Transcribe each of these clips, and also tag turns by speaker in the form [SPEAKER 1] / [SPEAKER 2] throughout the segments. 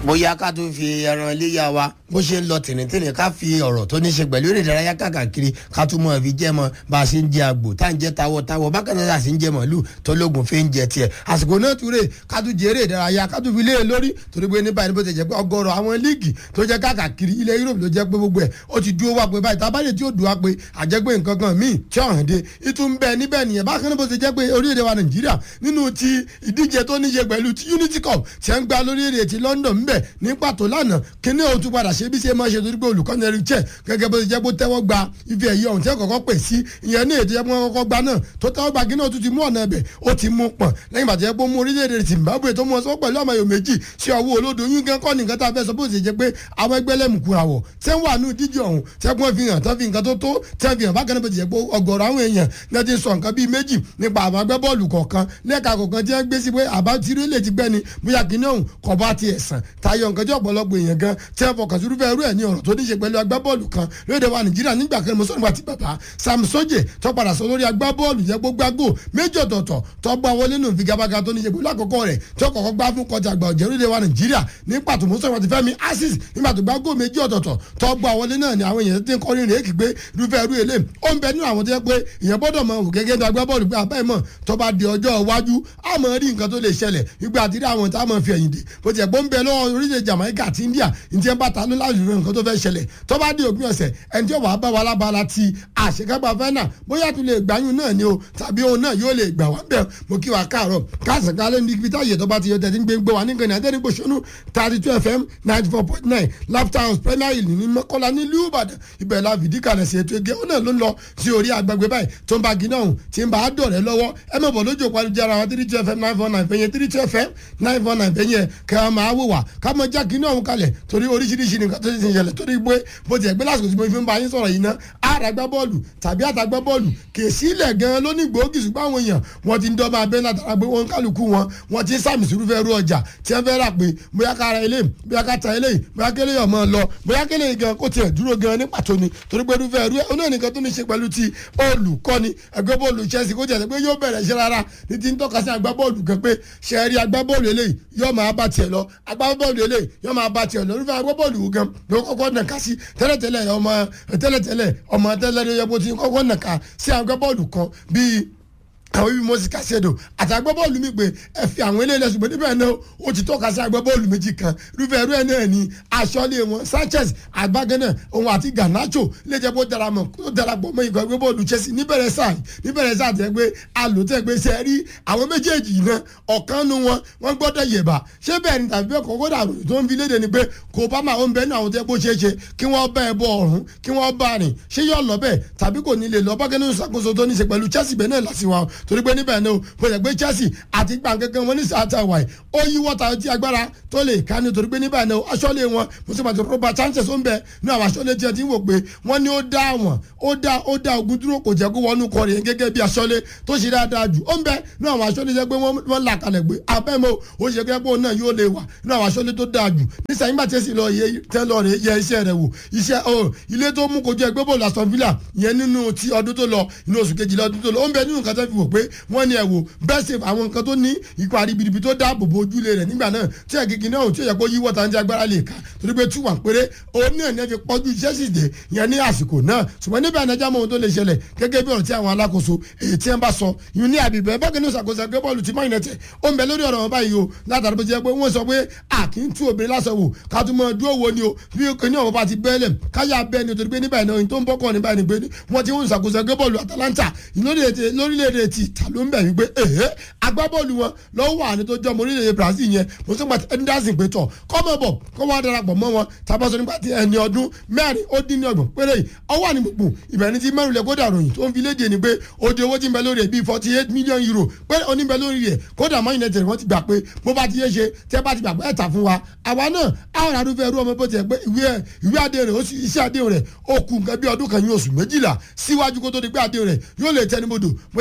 [SPEAKER 1] bóyá ká tó fi ẹran iléyà wa bó ṣe ń lọ tìrìntìrìn ká fi ọ̀rọ̀ tó ní ṣe pẹ̀lú eré ìdárayá káàkiri ká tún mọ̀ fi jẹ́ mọ́ bá a ṣe ń jẹ àgbò tá à ń jẹ tawọ́tawọ́ bákan náà sì ń jẹ mọ̀lú tó lóògùn fi ń jẹ tiẹ̀ àsìkò náà túrè ká tún jẹ eré ìdárayá ká tún fi lé e lórí torí pé ní báyìí bó ti jẹ́ pé ọgọ́rọ̀ àwọn líìgì tó jẹ́ káàkiri ilẹ̀ Europe ló jẹ́ pé gbogbo ẹ̀ ó ti dúró wá pé báyìí tábàdé tí ó dùn wá pé àjẹgbé nǹkan kan míì tí ọ̀hún dé ìtún bẹ́ẹ̀ níbẹ̀ nìyẹn bákan náà bó ti jẹ́ pé orílẹ̀-èdè wa Nàìjíríà nínú ti ìdíje tó ní ṣe pẹ̀lú ti Unity Cup tí ẹ̀ ń gba lórílẹ̀-èdè ti London ńbẹ̀ ní pàtó lánàá kíní òun tún padà ṣe bí ṣe máa ṣe torí pé olùkọ́ni ẹ̀rí chẹ́ gẹ́gẹ́ bó ti jẹ́ pé ó tẹ́wọ́ gba ife ẹ̀yẹ ọ̀hún tí ẹ̀ kọ́kọ́ pè sí ìyẹn ní ètò ẹ̀kọ́ kọ́kọ́ gba náà tó tẹ́wọ́ gba kíní òun tún ti mú ọ̀nà ẹ̀bẹ̀ ó ti mú pọ̀n lẹ́yìn bàtẹ́ pé ó mú orílẹ̀-èdè Zimbabwe tó mú ọ sọ pẹ̀lú ọmọ yòó méjì sí ọwọ́ olódo yín gan kọ́ nìkan tá a fẹ́ sọ bó ṣe jẹ́ pé àwọn ẹgbẹ́ lẹ́mùkú àwọ̀ tẹ́ ń wà ní ìdíje ọ̀hún tẹ́ kún fi hàn tán fi nǹkan tó tó tẹ́ fi hàn bákan náà bó ti jẹ́ pé ọ̀gọ̀rọ̀ àwọn èèyàn náà ti sọ nǹkan bíi méjì nípa àwọn agbábọ́ọ̀lù kọ̀ọ̀kan lẹ́ka kọ̀ọ̀kan tí wọ́n gbé sí pé àbá tirẹ́lẹ̀ ti gbẹ́ni bóyá kíní ọ̀hún kọ̀ bá ti ẹ̀sán tayọ nǹkan tí ọ̀pọ̀lọpọ̀ èèyàn gan tí wọ́n fọkàn sí irúfẹ́ irú ẹ̀ ní ọ̀rọ̀ tó ní ṣe pẹ̀lú agbábọ́ọ̀lù kan lóde wa Nàìjíríà nígbà kan mọ́sọ́nù wa ti bàbá Sam Soje tó padà sọ lórí agbábọ́ọ̀lù yẹ gbogbo agbó méjì ọ̀tọ̀ọ̀tọ̀ tó gbá wọlé nù figabaga tó ní ṣe pẹ̀lú àkọ́kọ́ rẹ̀ tó kọ́kọ́ gbá fún kọjá àgbà ọ̀jẹ̀ lóde wa Nàìjíríà ní pàtó mọ́sọ́nù wa ti Fẹ́mi Azeez nígbà tó gbá gó méjì ọ̀tọ̀ọ̀tọ̀ tó gbá wọlé náà ni àwọn èèyàn ti ń kọ́ rìnrìn èkì pé irúfẹ́ irú èlé ó ń bẹ nínú àwọn tó yẹ pé èèyàn gbọ́dọ̀ mọ òkè gẹ́gẹ́ bí agbábọ́ọ̀lù pé àbẹ́ mọ̀ tó bá di ọjọ́ iwájú á mọ̀ rí nǹkan tó lè ṣẹlẹ̀ nígbà àti rí àwọn tá a mọ̀ fi ẹ̀yìn dè bó ti ẹ̀ pé ó ń bẹ lọ́wọ́ orílẹ̀ Jamaica àti India ní ti ẹ̀ bá ta ló láti rí nǹkan tó fẹ́ ṣẹlẹ̀ tó bá di òpin ọ̀sẹ̀ ẹni tí ó wà á bá wa lábala ti àṣekágbá fẹ́nà bóyá tún lè gbáyún náà ni o tàbí òun náà yóò lè gbà wá bẹ́ẹ̀ mo kí wa káàárọ̀ káàsán kálẹ̀ ní ibi táyé tó bá ti yọ tẹ̀sí gbé gbé wa ní nǹkan ní adẹ́rìn gbòṣónú thirty two fm ninety four point nine laughter house premier hill ní mọ́kànlá nílùú Ìbàdàn ibẹ̀ la fìdí kalẹ̀ sí ètò ege ó náà ló ń lọ sí orí agbègbè báyìí tó ń bá gíná òun tí ń bá a dọ̀rẹ́ lọ́wọ́ ẹ mọ̀ bọ̀ lójú òpó ayélujára wa three two fm nine four nine fẹ̀yẹ three two fm nine four nine fẹ̀yẹ kẹ́ ẹ máa wò wá ká mọ já gíná òun kalẹ̀ torí oríṣiríṣi nǹkan tó ti ń ṣẹlẹ̀ torí pé bó ti ẹ̀ gbé lásìkò tí mo fi ń bá yín sọ̀rọ̀ yìí ná àràgbá bọ́ọ̀lù tàbí àtàgbá bọ́ọ̀lù kèsì ilẹ̀ gan lónìí gbòógì ṣùgbọ́n àwọn èèyàn wọ́n ti ń dọ́ máa bẹ́ látara pé wọ́n kálukú wọn wọ́n ti ń sàmì sùúrù fẹ́ rú ọjà tí wọ́n fẹ́ rà pé bóyá ká ra eléyìí bóyá ká ta eléyìí bóyá kélé yọ̀ mọ́ lọ bóyá kélé gan kó tiẹ̀ dúró gan ní pàtó ni torí pé irúfẹ́ rú ẹ̀ onáà nìkan tó ní ṣe pẹ̀lú ti olùkọ́ni ẹgbẹ́ bọ́ọ̀lù Chelsea kó tiẹ̀ pé yóò bẹ̀rẹ̀ iṣẹ́ rárá ní ti ń tọ́ka sí agbábọ́ọ̀lù kan pé ṣẹ́ẹ́rì agbábọ́ọ̀lù eléyìí yóò máa bá tiẹ̀ lọ agbábọ́ọ̀lù eléyìí yóò máa bá tiẹ̀ lọ irúfẹ́ agbábọ́ọ̀lù gan ló kọ́kọ́ nàka sí tẹ́lẹ̀tẹ́lẹ̀ ọmọ tẹ́lẹ̀tẹ́lẹ̀ ọmọ tẹ́lẹ̀ ló yẹ kó ti kọ́kọ́ nàka sí agbábọ́ọ̀lù kan bíi àwọn ibi mọ́sí kàṣẹ́dọ̀ àti agbábọ́ọ̀lù mi pé ẹ fi àwọn eléyìí ṣùgbọ́n níbẹ̀ náà ó ti tọ́ka sí agbábọ́ọ̀lù méjì kan irúfẹ́ irú ẹ̀ náà ni aṣọ́lé wọn Sanchez àgbàgánná òun àti Garnacho lè jẹ́ kó darapọ̀ kó darapọ̀ mọ́ ikọ̀ agbábọ́ọ̀lù Chelsea níbẹ̀rẹ̀ sáà níbẹ̀rẹ̀ sáà tẹ́ pé alòtẹ́ pé ṣe rí àwọn méjèèjì náà ọ̀kan nu wọn wọ́n gbọ́dọ̀ yẹ̀bà ṣé bẹ́ẹ̀ ni tàbí bẹ́ẹ̀ kọ́kọ́ dàrú tó ń fi léde ni pé kò bá máa ń bẹ́ẹ̀ náà àwọn tẹ́ bó ṣe é ṣe kí wọ́n bá ẹ bọ ọ̀run kí wọ́n bá rìn ṣé yóò lọ bẹ́ẹ̀ tàbí kò ní lè lọ bá kẹ́ni ìṣàkóso tó ní ṣe pẹ̀lú Chelsea bẹ́ẹ̀ náà lásìwọ̀n torí pé níbẹ̀ náà bó ṣe pé Chelsea àti gbàǹkankan wọn ní sàátà wáyé ó yí wọ́ta tí agbára tó lè ká ní torí pé níbẹ̀ náà aṣọ́lé wọn mùsùlùmí Robert Sanchez ó ń bẹ ní àwọn aṣọ́lé tí ẹ ti ń wò pé wọ́n ní ó dá wọn ó dá ó dá ogun dúró kò jẹ́ kó wọnú kọ rèé gẹ́gẹ́ bí aṣọ́lé tó ṣe dáadáa jù ó ń bẹ ní àwọn aṣọ́lé jẹ́ pé wọ́n là kalẹ̀ pé abẹ́mọ́ ó ṣe pé òun náà yóò lè wà ní àwọn aṣọ́lé tó dáa jù nísà nígbà tí ẹ sì lọ yẹ tẹ́ lọ rè yẹ iṣẹ́ rẹ̀ wò iṣẹ́ ọ ilé tó mú kojú ẹgbẹ́ bọ́ọ̀lù Aston Villa yẹn nínú ti ọdún tó lọ inú oṣù kejìlá ọdún tó lọ ó ń bẹ nínú nǹkan tó fi wò pé wọ́n ní ẹ wò bẹ́ẹ̀ ṣe àwọn nǹkan tó ní ipa ribiribi tó dáàbò bo ojúlé rẹ̀ nígbà náà tí ẹ̀gígì náà tí ó yẹ kó yíwọ́ ta ń jẹ́ agbára lè ká torí pé tú wà péré òun náà ní ẹ fi pọ́jú Chelsea dé yẹn ní àsìkò náà ṣùgbọ́n níbẹ̀ ẹ̀nẹ́jà mọ́ ohun tó lè ṣẹlẹ̀ gẹ́gẹ́ bí ọ̀rọ̀ tí àwọn alákòóso èyí tí wọ́n bá sọ yìí ní àbíbẹ̀ bákan ní ìṣàkóso ẹgbẹ́ bọ́ọ̀lù tí Man United ó ń bẹ lórí ọ̀rọ̀ wọn báyìí o látàrí bó ti jẹ́ pé wọ́n sọ pé a kì í tú obìnrin lásán wò ká tún mọ dúró wo ni o bí kíní ọ̀wọ́ bá ti bẹ́ẹ̀lẹ̀ káyà bẹ́ẹ̀ ni torí pé níbẹ̀ náà tó ń bọ́kọ̀ níbẹ̀ ni pé wọ́n ti ń ṣàkóso ẹgbẹ́ bọ́ọ̀lù Atalanta lórílẹ̀‐èdè ti ta ló ń bẹ̀ wípé èhé agbábọ́ọ̀lù wọn lọ́wọ́ wà ní tó jọ́ ọmọ orílẹ̀-èdè Brazil yẹn mo sọ pé Henderson pé tọ̀ kọ́mọ̀ bọ̀ kọ́ wá darapọ̀ mọ́ wọn tabaṣọ nígbà tí ẹni ọdún mẹ́rin ó dín ní ọgbọ̀n péré ọwọ́ àní gbùngbùn ìbẹ̀rẹ̀ tí mẹ́rin lẹ̀ kódà ròyìn tó ń fi léde ni pé odi owó ti ń bẹ lórí ẹ̀ bíi forty eight million euro pé ó ní bẹ lórí rẹ̀ kódà Man United wọ́n ti gbà pé bó bá ti yé ṣe tẹ́ bá ti gbà pé ẹ̀ tà fún wa àwa náà àwọn àdúfẹ́ ẹrú ọmọ bó ti ẹ̀ pé ìwé adé rẹ̀ iṣẹ́ adé rẹ̀ ó kù nǹkan bí ọdún kan yín oṣù méjìlá síwájú kó tó di pé adé rẹ̀ yóò lè tẹnubodò bóyá Atalanta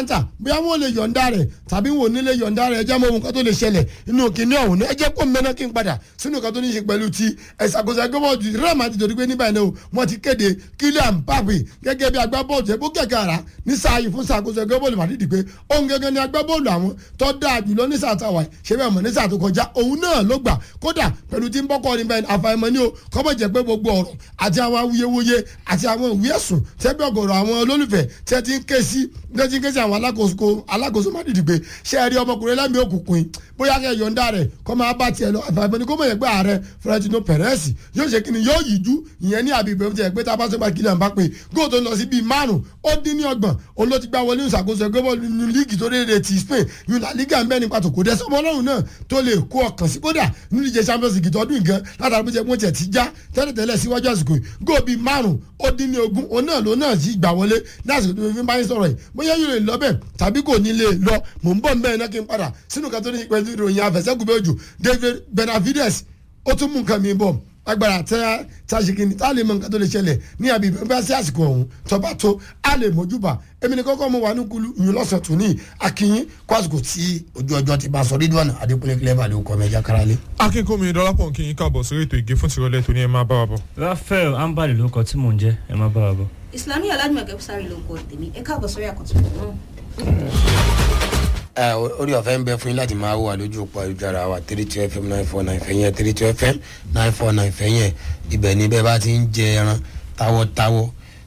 [SPEAKER 1] atlanta bóyá wọn ò lè yọ̀ǹda rẹ̀ tàbí wọn ò ní lè yọ̀ǹda rẹ̀ ẹjẹ́ mọ ohun kan tó lè ṣẹlẹ̀ inú kìnìún ọ̀hún ní ẹjẹ́ kó mẹ́ná kí n padà sínú kan tó ní í ṣe pẹ̀lú ti ẹ̀sàkóso agbábọ́ọ̀lù real madrid torí pé níbàyìí náà wọ́n ti kéde kylian mbappe gẹ́gẹ́ bí agbábọ́ọ̀lù tẹ́ bó kẹ̀kẹ́ ara ní sáà yìí fún sàkóso agbábọ́ọ̀lù madrid pé òun gẹ́gẹ́ ni agbábọ́ọ̀lù àwọn tó dáa jùlọ ní sáà táwa ṣe bẹ́ẹ̀ mọ̀ ní sáà tó kọjá òun náà ló gbà kódà pẹ̀lú tí ń bọ́kọ́ ní bẹ́ẹ̀ àfàìmọ̀ ni o kọ́mọ̀ jẹ́ pé gbogbo ọ̀rọ̀ àti àwọn awuyewuye àti àwọn ìwé ẹ̀sùn tẹ́bí ọ̀gọ̀rọ̀ àwọn olólùfẹ́ tẹ́ ti ń ké sí tẹ́ ti ń ké sí àwọn alákòóso alákòóso má dìdì pé ṣé ẹ rí ọmọkùnrin lẹ́mí òkùnkùn yìí bóyá kẹ́ yọ̀ǹda rẹ̀ kọ́ máa bá tiẹ̀ lọ àfàìmọ̀ ni kó mọ̀ yẹ pé ààrẹ Florentino Perez yóò ṣe kí ni yóò yíjú ìyẹn ní àbí ìbẹ̀rù tiẹ̀ pé tá a bá sọ pé Kylian Mbappe góò tó lọ sí bíi márùn ó dín ní ọgbọ̀n òun ló ti gbá wọlé ìṣàkóso ẹgbẹ́ bọ́ọ̀lù nínú líìgì tó déédéé ti Spain yìí La Liga ń bẹ́ẹ̀ ní pàtó kò dẹ́ sọmọ ọlọ́run náà tó lè kó ọkàn sí kódà nínú ìje Champions League tọdún nǹkan látàrí bó ṣe mú tiẹ̀ ti já tẹ́lẹ̀tẹ́lẹ̀ síwájú àsìkò yìí góò bíi márùn ó dín ní ogún òun náà ló náà sì gbà wọlé lásìkò tó fi ń bá yín sọ̀rọ̀ yìí bóyá yóò lè lọ bẹ́ẹ̀ tàbí kò ní lè lọ mò ń bọ̀ mbẹ́ iná kí n padà sínú kan tó ní pẹ̀lú ìròyìn àfẹsẹ́kùnbẹ́ òjò David Benavides ó tún mú nǹkan mi bọ̀ agbára tẹ tàṣìkìní tá a lè mọ nǹkan tó lè ṣẹlẹ̀ ní àbí bá sí àsìkò ọ̀hún tọba tó a lè mójúbà èmi ni kọ́kọ́ mo wà ní kulu ìyún lọ́sàn tó ní akínyín kó àsìkò tí ojú ọjọ́ ti bá sọ Ridwan Adékúnlé clever ló kọ́ mẹ́jà kárálé.
[SPEAKER 2] akínkùnmi dọ́lápọ̀ kí n káàbọ̀ sórí ètò ìgé fún tìrọ̀lẹ́ tó ní ẹ máa bá wa bọ̀.
[SPEAKER 3] Raphael ambali ló kọ tí mò ń jẹ́ ẹ máa bá wa bọ̀.
[SPEAKER 4] Islami Ọlájúmọ̀kẹ́ Bùsárì ló ń kọ tèmi ẹ káàbọ̀ sórí àkọ́tún náà.
[SPEAKER 1] ẹ orí ọ̀fẹ́ ń bẹ fún yín láti máa wà lójú òpó ayélujára wa three two fm nine four nine fẹ̀yìn three two fm nine four nine fẹ̀yìn ibẹ̀ ni bẹ́ẹ̀ bá ti ń jẹ ẹran táwọ́táwọ́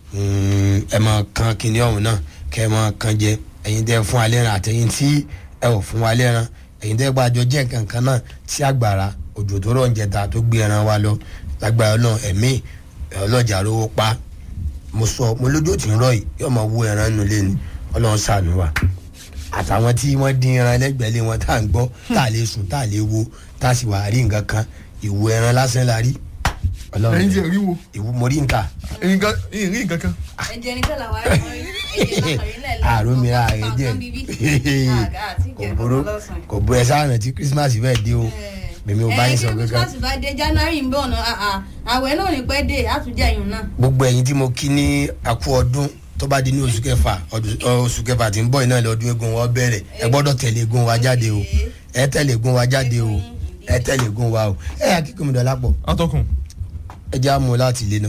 [SPEAKER 1] ẹ máa kan kinní ọ̀hún náà kẹ́ ẹ máa kan jẹ ẹ̀yin tẹ́ fún alẹ́ ran àtẹ̀yin tí ẹ ò fún alẹ́ ran ẹ̀yin tẹ́ gbàjọ jẹ́ kankan náà tí àgbàrá òjò tó rọ̀ ń jẹta tó gbé ẹran wa lọ lágbára náà ẹ̀mí ọlọ́jà rówó pa mo sọ mo lójú tí ń rọ yìí yóò máa wú ẹran nulẹ̀ ni ọlọ́run ṣàánú wa àtàwọn tí wọ́n dín ẹran lẹ́gbẹ̀ẹ́ lé wọn tá à ń gbọ́ tá à lè sùn tá à lè wo tá a sì wà rí nǹkan kan ìwo ẹran lásán la rí.
[SPEAKER 2] ẹyin tí ẹ rí wo
[SPEAKER 1] ìwo mo rí nǹkan.
[SPEAKER 2] nǹkan rí nǹkan kan.
[SPEAKER 4] ẹ̀jẹ̀ ní kẹlà wà á rí ẹ̀jẹ̀ lákàrí náà lẹ́yìn
[SPEAKER 1] àrùn mi ra ẹ̀jẹ̀ kò burú kò burú ẹ sáà rántí Christmas fẹ́ẹ́ dé o mímí o bá yín sọ
[SPEAKER 4] ẹ kí
[SPEAKER 1] kankan.
[SPEAKER 4] Christmas bá dé January ń bọ̀ náà àwẹ̀ náà ní pẹ́ dé àtúnjẹ yìí náà.
[SPEAKER 1] gbogbo ẹ̀yin tí mo kí ní àkú ọdún tó bá di ní oṣù kẹfà ọdún- oṣù kẹfà tí ń bọ̀ iná lọ́dún eégún wa bẹ̀rẹ̀ ẹ gbọ́dọ̀ tẹ̀lé eégún wa jáde o ẹ tẹ̀lé eégún wa jáde o ẹ tẹ̀lé eégún wa o ẹ yà kíkọ́ mi dọ̀lá pọ̀
[SPEAKER 2] atọ́kùn
[SPEAKER 1] ẹ já mú láti ilé náà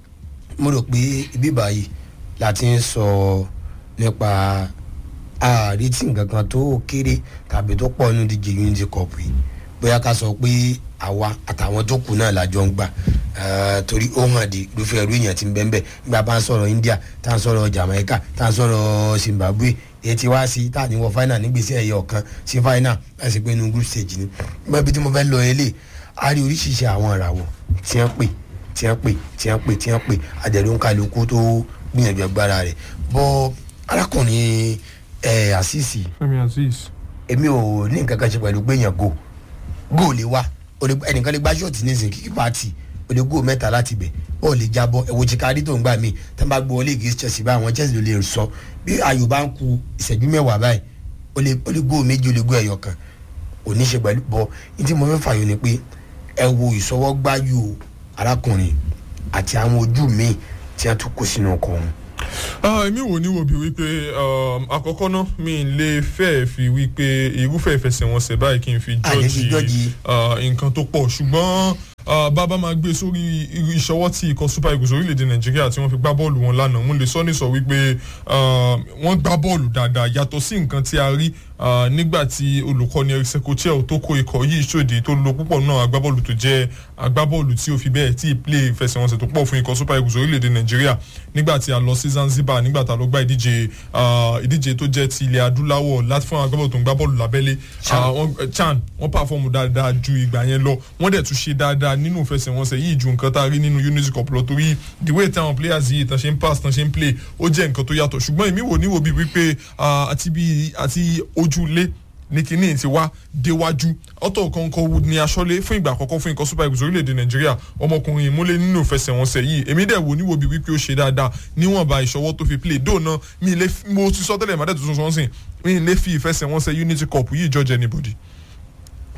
[SPEAKER 1] mo rò pé ibi báyìí la ti ń sọ nípa àrètí nǹkan kan tó kéré tàbí tó pọ̀ nínú díje unity cup yìí bóyá ká sọ pé àwa àtàwọn tó kù náà lájọ ń gbà eh, torí ó hàn dé irúfẹ́ irú èèyàn ti ń bẹ́ẹ̀ bẹ́ẹ̀ nígbà bá ń sọ̀rọ̀ India tá à ń sọ̀rọ̀ Jamaica tá à ń sọ̀rọ̀ Zimbabwe èyí ti wá sí tá à ní wọ final nígbèsè ẹ̀yẹ ọ̀kan sí final láti pé inú group stage ni mo ibi tí mo fẹ́ lọ eléyìí a rí oríṣiríṣi àwọn ìràwọ̀ tí wọ́n pè tí wọ́n pè tí wọ́n pè tí wọ́n pè àjẹ̀lú ń kálukú tó gbìyànjú agbára rẹ̀ bọ́ arákùnrin ẹ̀ àṣìṣì
[SPEAKER 2] Fẹ́mi Azeez
[SPEAKER 1] èmi ò ní nǹkan kan ṣe pẹ̀lú pé èèyàn go go lè wá o lè- ẹnìkan lè gbá ṣọ́ọ̀tì nísìnyí kíkí pàtì o lè go mẹ́ta láti bẹ̀ ó lè jábọ́ ẹ̀wò chikari tó ń gbà mí tá n bá gbọ́ ọlé ìgbésí Chelsea báyìí àwọn Chelsea ló lè sọ bí ayò bá ń ku ìṣẹ́jú mẹ́wàá báyìí o lè o lè go méjì o lè go ẹ̀yọ kan ò ní ṣe pẹ̀lú bọ́ ní tí mo fẹ́ fààyò ni pé ẹ wo ìṣọwọ́gbáyò arákùnrin àti àwọn ojú míì tí wọ́n tún kó sínú ọkọ̀ ọ̀hún
[SPEAKER 2] Ah, èmi wò ní wo bí wípé um, àkọ́kọ́ náà mi ì lè fẹ́ fi wípé irúfẹ́ ìfẹsẹ̀wọnsẹ̀ báyìí kí n fi
[SPEAKER 1] A lè fi
[SPEAKER 2] jọ́ọ̀jì
[SPEAKER 1] jọ́ọ̀jì.
[SPEAKER 2] ah, nǹkan tó pọ̀ ṣùgbọ́n ah, bàbá máa gbé sórí irú ìṣọwọ́ tí ikọ̀ super eagles orílẹ̀-èdè nàìjíríà tí wọ́n fi gbá bọ́ọ̀lù wọn lánàá mo lè sọ ní sọ wípé ah, wọ́n gbá bọ́ọ̀lù dáadáa yàtọ̀ sí nǹkan tí a rí ah, nígbà tí olùkọ́ni Eric Sekochel tó kó ikọ̀ yìí ṣòdì tó lo púpọ̀ náà agbábọ́ọ̀lù tó jẹ́ agbábọ́ọ̀lù tí ó fi bẹ́ẹ̀ tí ì play ìfẹsẹ̀wọnsẹ̀ tó pọ̀ fún ikọ̀ super eagles orílẹ̀-èdè nàìjíríà nígbà tí a lọ sí Zanzibar nígbà tá a lọ gbá ìdíje ah, ìdíje tó jẹ́ ti ilẹ̀ adúláwọ̀ láti fún àwọn agbábọ́ọ̀lù tó ń gbá bọ́ọ̀lù lábẹ́lé Ah, wọ́n- eh, Chan wọ́n pàfọ́ọ̀mù dáadáa ju ìgbà yẹn lọ wọ́n dẹ̀ tún ṣe dáadáa nínú ìfẹsẹ̀wọnsẹ̀ yìí ju nǹkan tá a rí nínú Unity Cup lọ torí the way táwọn players yìí tán ṣe ń pass tán ṣe ń play ó jẹ́ nǹkan tó yàtọ̀ ṣùgbọ́n èmi wò níwò bíi wípé ah, àti bíi àti ojúlé ní kinní ti wá déwájú ọ̀tọ̀ kọ̀ọ̀kan wood ní aṣọ́lé fún ìgbà àkọ́kọ́ fún ikọ̀ super eagles orílẹ̀-èdè nàìjíríà ọmọkùnrin ìmúlẹ̀ nínú ìfẹsẹ̀wọnsẹ̀ yìí èmi dẹ̀ wò níwò bíi wípé ó ṣe dáadáa níwọ̀nba ìṣọwọ́ tó fi play dóòna mi ì lè fi- mo ti sọ tẹ́lẹ̀ màdẹ́ tuntun sọ́nsìn mi ì lè fi ìfẹsẹ̀wọnsẹ̀ unity cup yìí judge anybody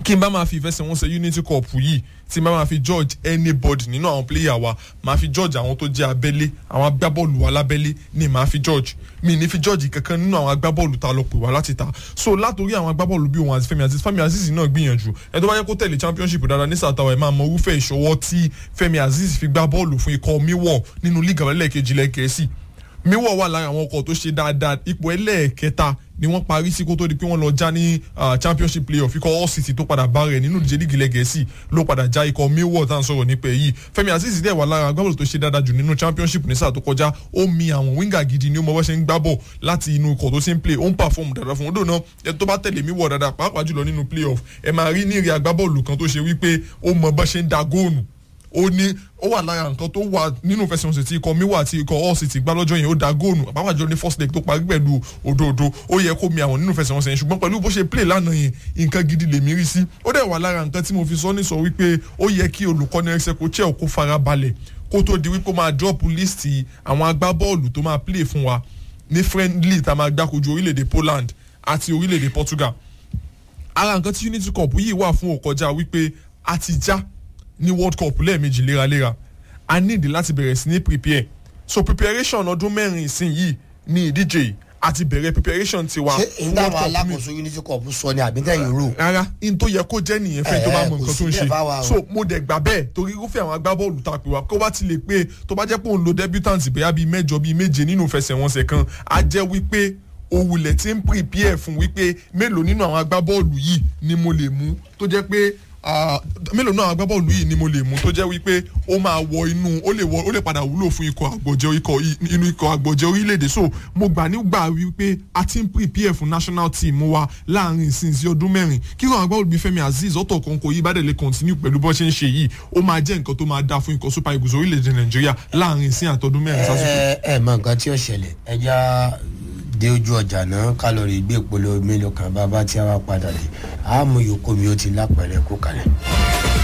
[SPEAKER 2] kí n bá máa fi ìfẹsẹ̀wọnsẹ̀ unity cup yìí tí n bá máa fi judge anybody nínú àwọn player wa máa fi judge àwọn tó jẹ́ abẹ́lé àwọn agbábọ́ọ̀lù wa lábẹ́lé ni máa fi judge mi ní fi judge kankan nínú àwọn agbábọ́ọ̀lù tá a lọ pè wá láti ta so látòrí àwọn agbábọ́ọ̀lù bíi òun àti Fẹ́mi Azeez Fẹ́mi Azeez náà gbìyànjú ẹ tó bá yẹ kó tẹ̀lé championship dáadáa ní sàtàwọ̀ ẹ̀ máa mọ irúfẹ́ ìṣọwọ́ tí Fẹ́mi Azeez fi gbá bọ́ọ̀lù fún ikọ̀ miwọ̀ nínú league àbálẹ̀ kejì lẹ́kẹ̀ẹ́sì miwọ̀ wà lára àwọn ọkọ̀ tó ṣe dáadáa ipò ẹlẹ́ẹ̀kẹta ni wọ́n parí sí kó tó di pé wọ́n lọ já ní championship playoff ikọ̀ all city tó padà bá rẹ̀ nínú ìdíje lígì lẹ́gẹ̀ẹ́sì ló padà já ikọ̀ millwall tá à ń sọ̀rọ̀ nípa èyí Fẹ́mi Azeez dẹ̀ wà lára agbábọ̀lù tó ṣe dáadáa jù nínú championship ní sáà tó kọjá ó mi àwọn wíńgà gidi ni ó mọ bó ṣe ń gbá bọ̀ láti inú ikọ̀ tó ṣe ń play ó ń perform dáadáa fún odò náà ẹ tó bá tẹ̀lé millwall dáadáa pàápàá jùlọ nínú playoff ẹ máa rí ní ìrì agbábọ̀lù kan tó ṣe wípé ó mọ bó ṣe ń da góònù ó ní ó wà lára nǹkan tó wà nínú ìfẹsẹ̀wọnsẹ̀ tí ikọ̀ miwa àti ikọ̀ all city gbá lọ́jọ́ yẹn ó da góònù àbáwájọ ní first leg tó parí pẹ̀lú òdòdó ó yẹ kó mi àwọn nínú ìfẹsẹ̀wọnsẹ̀ yẹn ṣùgbọ́n pẹ̀lú bó ṣe play lánàá yẹn nǹkan gidi lèmi rí sí ó dẹ̀ wà lára nǹkan tí mo fi sọ ní sọ wípé ó yẹ kí olùkọ́ni ẹ̀ṣẹ̀ kó chẹ́ kó fara balẹ̀ kó tó di wípé ó máa drop list àwọn agbábọ́ọ̀lù tó máa play fún wa ní friendly tá a máa gbákojú orílẹ̀-èdè Poland àti orílẹ̀-èdè Portugal ara nǹkan tí Unity Cup yìí wà fún òkọjá wípé a ti já ní world cup lẹ́ẹ̀mejì léraléra a need láti bẹ̀rẹ̀ sí ní prepare so preparation ọdún mẹ́rin ìsìn yìí ní ìdíje yìí a ti bẹ̀rẹ̀ preparation tiwa
[SPEAKER 1] ṣé
[SPEAKER 2] fún
[SPEAKER 1] ìdáhùn
[SPEAKER 2] world cup mi
[SPEAKER 1] alákòóso unity cup sọ ni àbí tẹ̀yìn rò.
[SPEAKER 2] rárá in tó yẹ kó jẹ́ nìyẹn fẹ́ tó bá
[SPEAKER 1] Eh,
[SPEAKER 2] mọ
[SPEAKER 1] kò
[SPEAKER 2] nǹkan
[SPEAKER 1] sí
[SPEAKER 2] tó ń
[SPEAKER 1] bẹ́ẹ̀ fáwa
[SPEAKER 2] ṣe
[SPEAKER 1] o.
[SPEAKER 2] so mo dẹ̀ gbà bẹ́ẹ̀ torí irúfẹ́ àwọn agbábọ́ọ̀lù tá a pè wá kó bá ti lè pé tó bá jẹ́ pé òun lo debutant bóyá bíi mẹ́jọ bíi méje nínú ìfẹsẹ̀wọnsẹ̀ kan á jẹ́ wípé òwúlẹ̀ tí ń prepare fún wípé mélòó nínú àwọn agbábọ́ọ̀lù yìí ni mo lè mú tó jẹ́ pé ah, mélòó nínú àwọn agbábọ́ọ̀lù yìí ni mo lè mú tó jẹ́ wípé ó máa wọ inú ó lè wọ ó lè padà wúlò fún ikọ̀ àgbọ̀jẹ̀ ikọ̀ i- inú ikọ̀ àgbọ̀jẹ̀ orílẹ̀-èdè so mo gbà nígbà wípé a ti ń prepare fún national team wa láàrin ìsìn sí ọdún mẹ́rin kí àwọn agbábọ́ọ̀lù bíi Fẹ́mi Azeez ọ̀tọ̀ kan kò yí bá dẹ̀ lè continue pẹ̀lú bó ṣe ń ṣe yìí ó máa jẹ́ nǹkan tó máa dáa fún ikọ̀ super eagles orílẹ̀-èdè Nàìjíríà láàrin ìsìn àtọdún mẹ́rin sásìkò.
[SPEAKER 1] ẹ ẹ mọ nǹkan tí ó ṣẹlẹ̀ ẹja dé ojú ọjà náà kálọ̀rì gbé ìpolówó mélòó kan bàbá tí a wá padà dé àmú yòókù mi ó ti lápẹ̀rẹ̀ kó kalẹ̀.